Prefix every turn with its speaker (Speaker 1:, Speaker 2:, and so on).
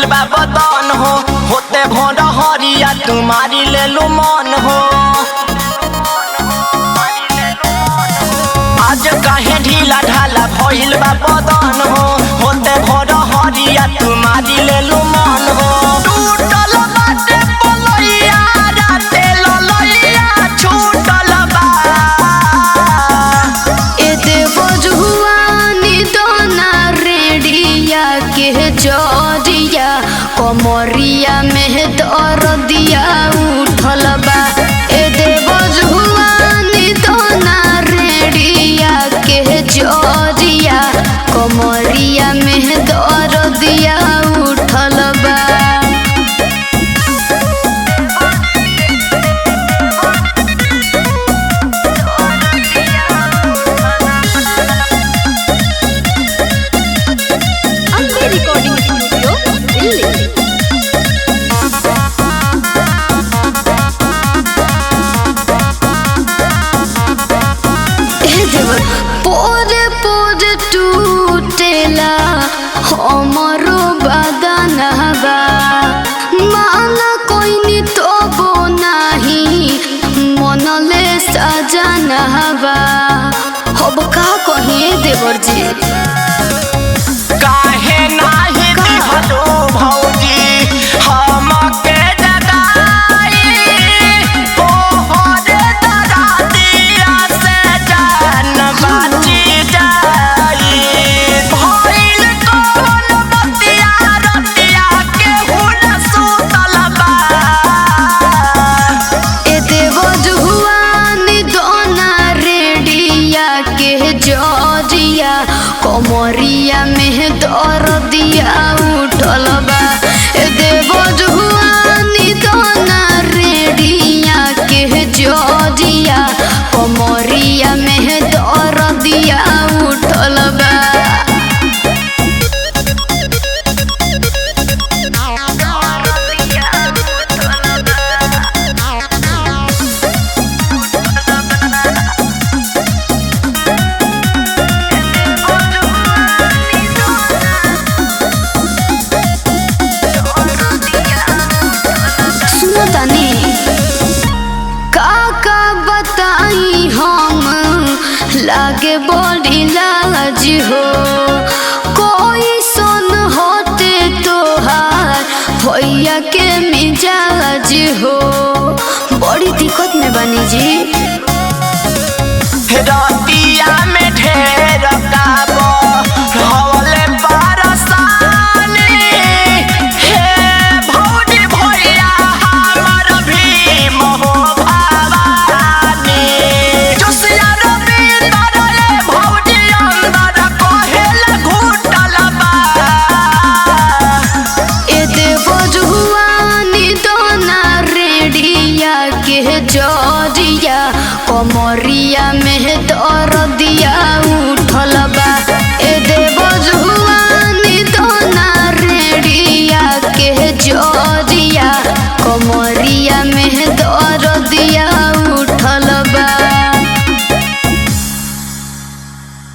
Speaker 1: बा बदन हो होते भोर हरिया तुम्हारी ले लू मन हो आज काहे ढीला ढाला भइल बा बदन हो होते भोर हरिया तुम्हारी ले लू मन हो टूटल बाटे पलइया राते ललइया छूटल बा
Speaker 2: ए देव जुआनी दोना रेडिया के जरिया कमरिया में दर दिया उठल बा ए देव जुआनी दोना रेडिया के जरिया कमरिया में दर दिया उठल बा
Speaker 3: ಅಂಬೆ ರೆಕಾರ್ಡಿಂಗ್ ಸ್ಟುಡಿಯೋ ಇಲ್ಲಿ
Speaker 2: पोरे पोरे टूटेला हमरो बदनवा माला कोइनी तो बो नाही मनले सजनवा अब का कहिए देवर जी
Speaker 1: काहे नाही दिहलो भौजी हमके जगाई ओ हरे दरातिया से जान बाची जाई भइल कोन बतिया रतिया के हुन सुतल बा
Speaker 2: ए देव जुआनी दोना रेडिया के जरिया कमरिया में दर दिया उठल बा ए देव जुआनी दोना रेडिया के जरिया कमरिया में दर दिया उठल बा सुनो तनी का का बताई हम लागे बड़ी लाज हो कोई सुन होते तोहार भैया के मिजाज हो बड़ी दिक्कत में बनी जी
Speaker 1: रतिया में ढेर काबो हवले पारसानी हे भौजी भैया हमर भीम हो भवानी जोसिया रविंदर रे भौजी अंदर कहेल घुटल बा
Speaker 2: ए देव जुआनी दोना रेडिया के जरिया कमरिया में दर दिया उठल बा ए देव जुआनी दोना रेडिया के जरिया कमर